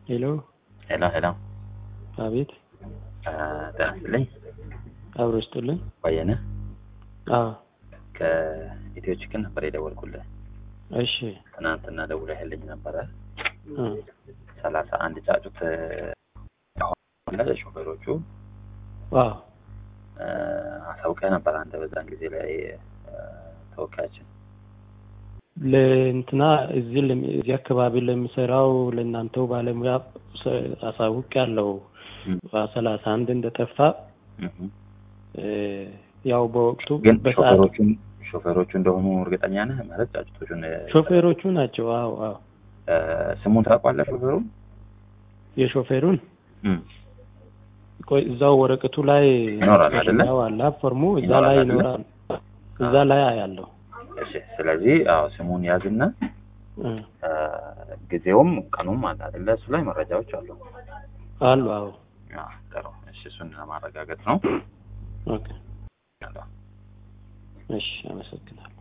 ሄሎ ሄሎ ሄሎ፣ አቤት ጤና ይስጥልኝ። አብሮ ይስጥልኝ። ባየነ አዎ ከኢትዮ ችክን ነበር የደወልኩልህ። እሺ ትናንትና ደውለህልኝ ነበረ። እ ሰላሳ አንድ ጫጩት ሾፌሮቹ አዎ እ አሳውቀህ ነበር አንተ በዛን ጊዜ ላይ እ ተወካያችን ለእንትና እዚህ ለም- እዚህ አካባቢ ለሚሰራው ለእናንተው ባለሙያ አሳውቅ ያለው እም፣ ሰላሳ አንድ እንደጠፋ እም። እ ያው በወቅቱ ግን በሰዓት ሾፌሮቹን ሾፌሮቹ እንደሆኑ እርግጠኛ ነህ? ማለት ጫጩቶቹን እ፣ ሾፌሮቹ ናቸው። አዎ አዎ እ፣ ስሙን ታውቋለህ ሾፌሩን? የሾፌሩን እም፣ ቆይ እዛው ወረቀቱ ላይ ይኖራል አይደለ? ያው አለ ፎርሙ እዛ ይኖራል ላይ አይደለ? ይኖራል። እዛ ላይ አያለው እሺ። ስለዚህ አዎ ስሙን ያዝና እ እ፣ ጊዜውም ቀኑም አለ አይደለ? እሱ ላይ መረጃዎች አሉ። አሉ። አዎ አዎ፣ ጥሩ። እሺ፣ እሱን ለማረጋገጥ ነው። ኦኬ ያለው እሺ አመሰግናለሁ።